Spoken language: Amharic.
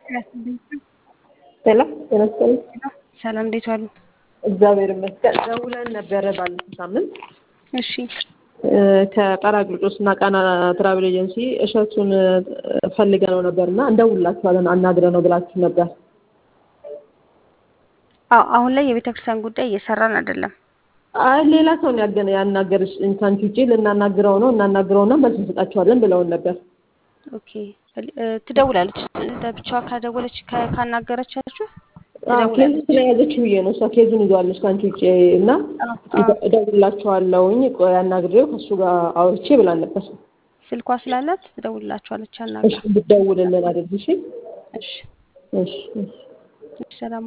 ሄሎ ጤና ይስጥልኝ። ሰላም እንዴት ዋሉ? እግዚአብሔር ይመስገን። ደውለን ነበረ ባለፈው ሳምንት እሺ ከጳራቅሊጦስ እና ቃና ትራቭል ኤጀንሲ እሸቱን ፈልገነው ነበር እና እንደውላችኋለን አናግረነው ብላችሁ ነበር። አዎ አሁን ላይ የቤተ ክርስቲያን ጉዳይ እየሰራን አይደለም። አይ ሌላ ሰው ነው ያገነ ያናገርሽ ከአንቺ ውጪ ልናናግረው ነው እናናግረውና መልስ እንሰጣችኋለን ብለውን ነበር። ኦኬ እ ትደውላለች ለብቻዋ ካደወለች ካ- ካናገረቻችሁ ኬዙ ትደውላለች። ስለያዘችው ብዬ ነው እሷ ኬዙን ይዟለች ከአንቺ ውጪ እና አዎ፣ አዎ። እደውልላችኋለሁኝ ቆይ አናግሬው ከእሱ ጋር አውርቼ ብላን ነበር። ስልኳ ስላላት ትደውልላችኋለች። እሺ አናግራ። እንድትደውልልን አድርጊ። እሺ እሺ እሺ እሺ እሺ፣ ሰላም